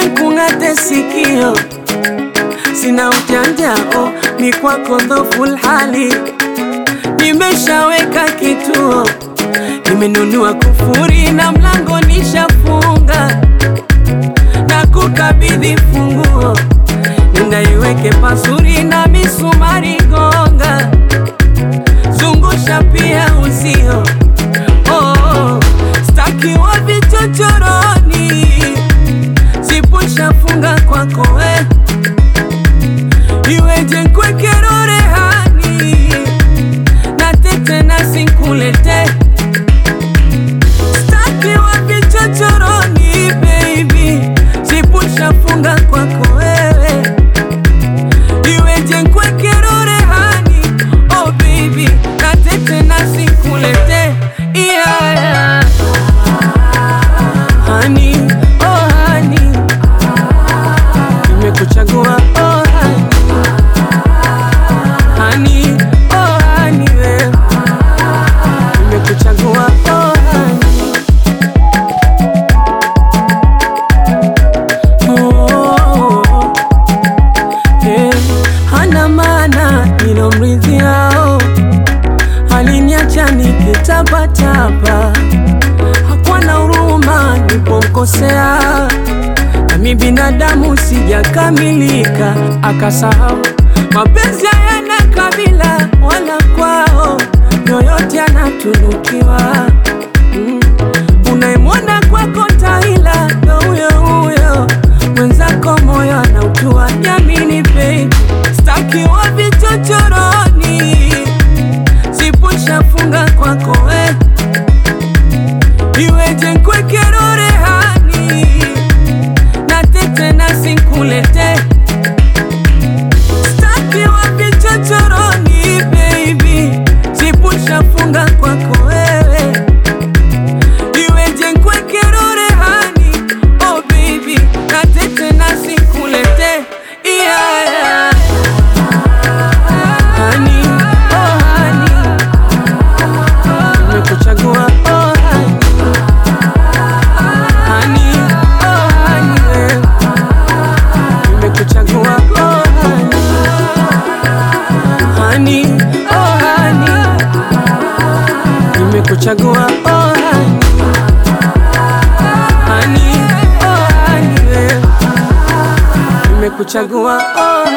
nkung'ate sikio, sina ujanja oh, ni kwako dhoful hali, nimeshaweka kituo, nimenunua kufuri na mlango nishafunga, na kukabidhi funguo, nenda iweke pazuri na misumari gonga, zungusha pia uzio oh, oh, staki wa vichochoroni, sipushafunga kwako we iweje nkwekero rehani na tete na sinkulete staki wa vichochoroni baby, sipushafunga kwako wewe iweje nkwekero rehani oh baby na tete na sinkulete yeah, yeah. Honey, oh honey, nimekuchagua oh honey, honey, oh honey, we nimekuchagua oh honey, oh, eh, hana maana nilomridhiao, aliniacha nikitapatapa hakuwa na huruma nilipomkosea, nami binadamu sijakamilika, akasahau mapenzi hayana kabila wala kwao, yoyote anatunukiwa. Mm. Unayemwona kwako tahila ndo huyo huyo, mwenzako moyo anautua. Jamini baby, staki wa vichochoroni, sipushafunga kwako we iweje nkwekero rehani na tete na sinkulete staki wa vichochoroni baby, sipushafunga kwako wewe iweje nkwekero rehani oh baby na tete na sinkulete yeah, yeah. Honey, oh honey, nimekuchagua oh honey Honey, oh honey, we. Nimekuchagua oh honey. Honey, oh honey. Nimekuchagua oh honey. Honey, oh honey, we. Nimekuchagua oh honey.